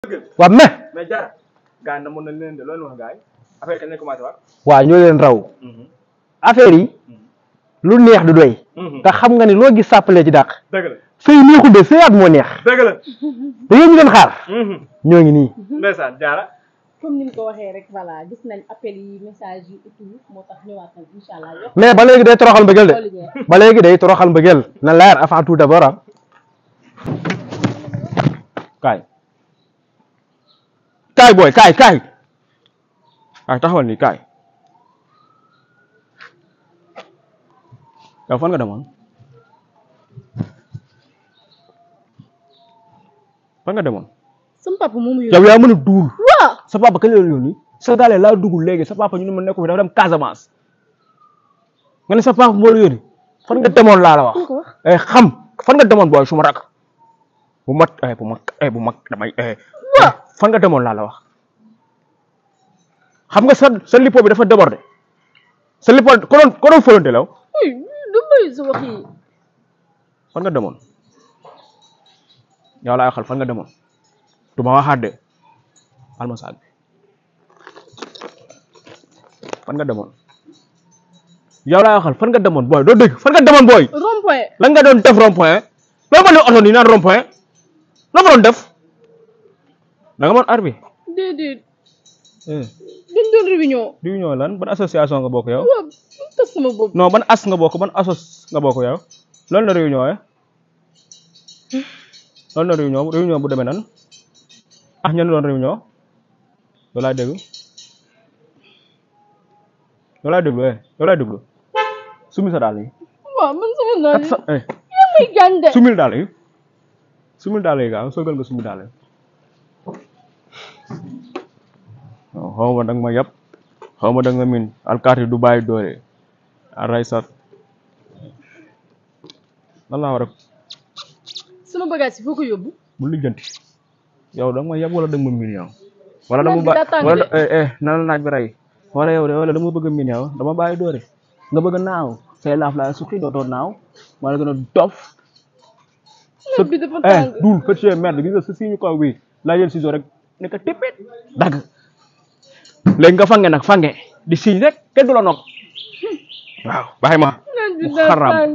waaw mais mais Diarra gars yi namoon nañ leen de loolu wax gars yi affaire kañ lañ commencé waat. waaw ñoo leen raw affaire yi lu neex du doy te xam nga ni loo gis sàppalee ci dàq dëgg la sëy neexul de sëyaat moo neex dëgg la. da ngeen ñu doon xaar ñoo ngi nii ndeysaan Diarra. comme ni nga ko waxee rek voilà gis nañ appel yi message yi et tout moo tax ñëwaat nañ incha allah yokk mais ba léegi day toroxal mbëggeel de xooli ñeer. ba léegi day toroxal mbëggeel na leer avant tout d'abord ah kaay kaay booy kaay kaay kaay taxawal nii kaay yow fan nga demoon fan nga demoon sama papa moomu yow yaa mën a duul waaw sa papa kañ la yónni sa daale laa dugg léegi sa papa ñu ne ma nekku fi dafa dem Casamance nga ne sa papa moo la yónni fan nga demoon laa la wax ko wax eh xam fan nga demoon booy su ma rak bu mat eh bu mag eh bu mag damay eh waaw fan nga demoon laa la wax xam nga sa sa lipo bi dafa débordé sa lipo ko doon ko doon fóonante law uy du may sa wax yi fan nga demoon yow laay waxal fan nga demoon du ma waxaat de almasaag bi fan nga demoon yow laay waxal fan nga demoon booy doo dégg fan nga demoon booy rond point lan nga doon def rond point loo ma ne oto nii naan rond point loo ma doon def da nga mën ar bi déedéet dañ doon réunion réunion lan ban association nga bokk yow waaw bu tas sama bopp non ban as nga bokk ban asos nga bokk yow loolu la réunion eh loolu la réunion réunion bu demee nan ah ñan doon réunion loolu laay déglu loolu laay déglu eh loolu laay déglu sumil sa daal yi waaw man sama naa kat sa eh yaa may gaañ de sumil daal yi sumil daal yi gaaw soogal nga sumil daal yi waaw xaw ma danga ma yab xaw ma danga ma min alkaati du bàyyi doore aray sat lan laa war a sama bagage yi foo ko yóbbu bu lijjanti yow danga ma yab wala danga ma min yow wala dama Naaj bi ba daa tàng wala de. eh eh na la naaj bi rey wala yow de wala dama bëgg a min yow dama bàyyi doore nga bëgg a naaw say laaf laa suqi dootoo naaw wala gën a dof naaj bi dafa eh tàng duul fëccee merde gis nga sa siñu kaw bi laa jël ciseau rek ne ko tippit dagg léegi nga fange nag fange di siñ rek kenn du la nopp waaw bàyyi ma naaj bi mu daa xaram. tàng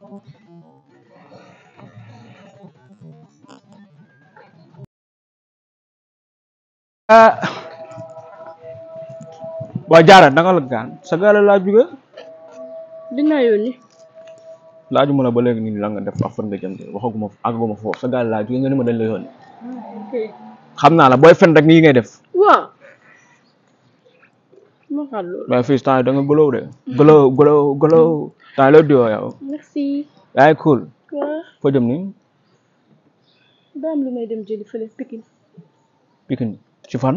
ah waa jaara naka la gaan sa gaale laa jóge dinaa yónni laaju ma la ba léegi nii la nga def ak fan nga jëm de waxaguma àgguma foofu sa gaale laa jóge nga ne ma dañ la yónni ok xam naa la booy fen rek nii ngay def waaw ma xaar loolu mais fii temps yi da nga gëlëw de gëlëw gëlëw gëlëw temps yi la diwoo yow merci yaa ngi cool waaw foo jëm nii daa am lu may dem jëli fële Pikine Pikine ci fan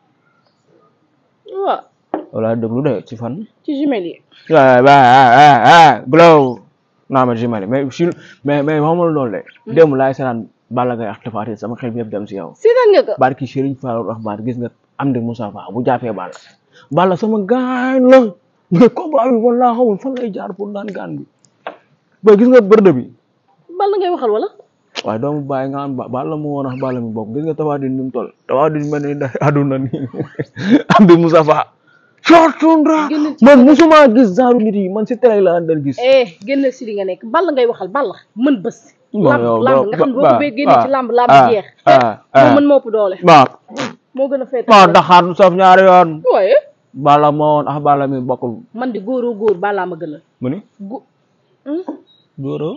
waaw wala déglu de ci fan ci jumelle yi waaw waaw waaw glow naa ma jimale mais si mais mais waxuma la loolu de démb laay seetaan Balla Gaye ak Tapha Tine sama xel bi yëpp dem si yow seetaan nga ko barki Serigne Fallou Rahman gis nga am di Moussa Fa bu jàppee Balla Balla sama gaañ la mais combat bi wala xamul fan lay jaar pour daan gaan bi ba gis nga bërde bi Balla ngay waxal wala waaye doomu bàyyi nga am ba Balla moo woon ak Balla mi bokk gis nga Tapha Tine ni mu toll Tapha Tine mel ni da aduna nii am di Moussa Fa Fortundra Génn ci man musuma gis genre nit yi man si télé la daan gis eh génn si li nga nekk Balla ngay waxal Balla mën bës Bon, lamb yow, lamb ba- nga xam ne boo ba- ko bee génne ci ah, lamb lamb ah, jeex ah, moo ah. mën moo ëpp doole waaw moo gën a féete waaw Dakar du saf ñaari yoon waaye Balla moo woon ak Balla mi bokkul man di góoroo góor Balla ma gënal mu ni Gó- Hmm? góoro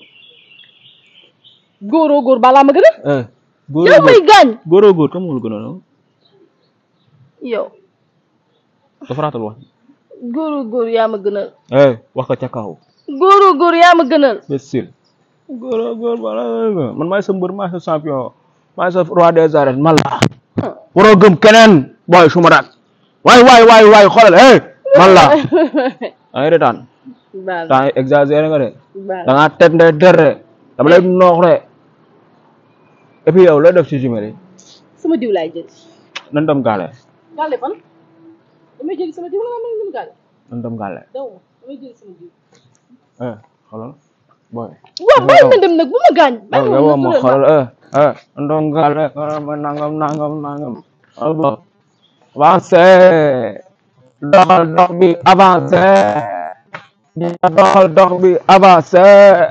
góoroo góor Balla ma gënal eh góoro yow may góor gaañ góoro góor kam moo la gën a noonu yow dafa raatal wax góoroo góor yaa ma gënal eh wax ko ca kaw góoroo góor yaa ma gënal imbécile góoro góor Balla man maay sa mbër maay sa champion maay sa roi des arènes man la waroo gëm keneen booy suma raak waay waay waay waay xoolal eh man la ay retaan Balla temps yi exagéré nga de Balla da ngaa teg ndey der de dama lay noox de et puis yow looy def ci jumelle yi sama diw laay jël nan dem gaale gàlle fan damay jël sama diw la ma mën gaale nan dem gaale daw ma damay jël sama diw eh xoolal boy waaw bàyyi ma dem nag bu ma gaañ yow bàyyi yow ma ma ma xoolal eh eh ndongale ma nangam nangam nangam alba avancé doxal dox bi avancé doxal dox bi avancé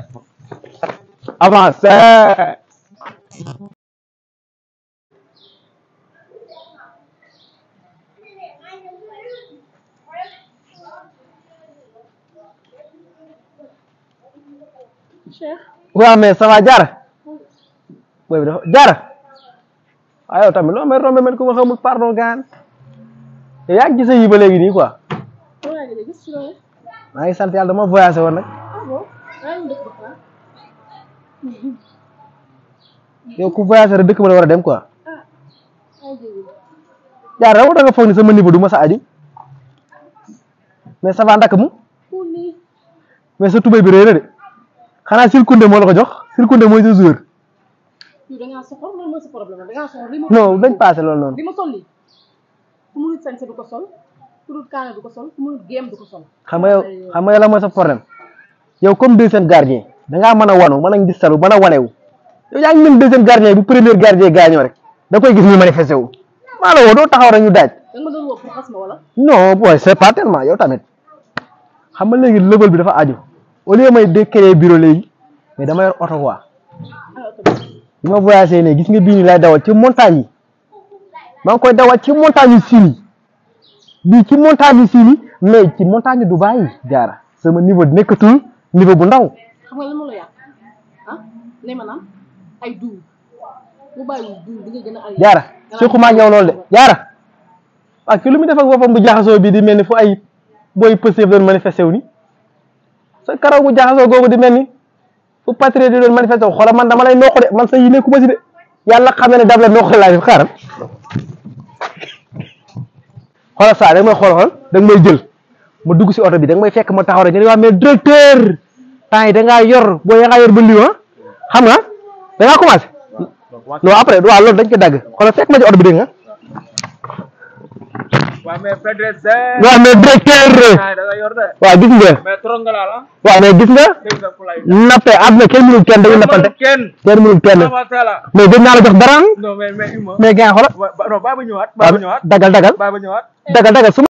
avancé Cheikh waaw mais ça va jaara booy bi dafa jaara waaw yow tamit loo may rombe mel ku ma xamul pardon gaan yow yaa ngi gis yi ba léegi nii quoi yaa ngi gis ci loolu maa ngi sant yàlla dama voyagé woon nag ah bon yaa ngi def ba yow ku voyagé rek dëkk ba la war a dem quoi ah ay jéego jaara dama da nga foog ni sama niveau du ma sa aju mais ça va ndaka mu ku nii mais sa tubéy bi réy na de xanaa Silkunde moo la ko jox Silkunde mooy sa joueur yow da ngaa soxor loolu mooy sa problème da ngaa soxor li ma non dañ passé loolu noonu li ma sol nii ku munut sañse du ko sol ku munut kaana du ko sol ku munut géem du ko sol xam nga yow xam nga yow la mooy sa problème yow comme deuxième gardien da ngaa mën a wanu mën a gis salu mën a wanewu yow yaa ngi mel deuxième gardien bu premier gardien gaañoo rek da koy gis ñu manifesté wu maa la woo doo taxaw rek ñu daaj da nga ma doon woo pour xas ma wala non boy c'est pas tellement yow tamit xam nga léegi level bi dafa aju au lieu may de créer bureau léegi mais dama yor oto quoi ah oto bi bi ma voyagé ne gis nga bii nii lay dawal ci montagne yi maa ngi koy dawal ci montagne yu siin yi bii ci montagne yu siin yi mais ci montagne yu Dubaï yi jaara sama niveau nekkatul niveau bu ndaw xam nga lan moo la yàq ah ne ma naan ay duul bu bàyyiwul duul di nga gën a ay jaara sequma ak yow loolu de jaara waaw ki lu muy def ak boppam bu jaxasoo bi di mel ni fu ay booy pësef doon manifesté wu ni sa karaw bu jaxasoo googu di mel ni fu patriote di doon manifesté wu xoolal man dama lay noq de man sa yi nekkuma si de yàlla xam na ne dab la noq laa def xaaral xoolal saa da nga may xool xool da nga may jël ma dugg si oto bi da nga may fekk ma taxaw rek nga ne waa mais directeur temps yi da ngaa yor boo ya ngaa yor ba lii ah xam nga da ngaa commencé non après waaw loolu dañ ko dagg xoolal fekk ma ci oto bi dégg nga waaw mais Pédresse waaw mais directeur ay da nga yor de waaw gis nga mais trop nga laal ah waaw mais gis nga dégg nga ku lay nappe àdduna kenn mënul kenn dañuy nappante kenn kenn mënul kenn sama tala mais gën naa la jox dara non mais mais uma mais gars xoolal wa- ba- non baa ba ñëwaat baa ba ñëwaat dagal dagal baa ba ñëwaat dagal dagal su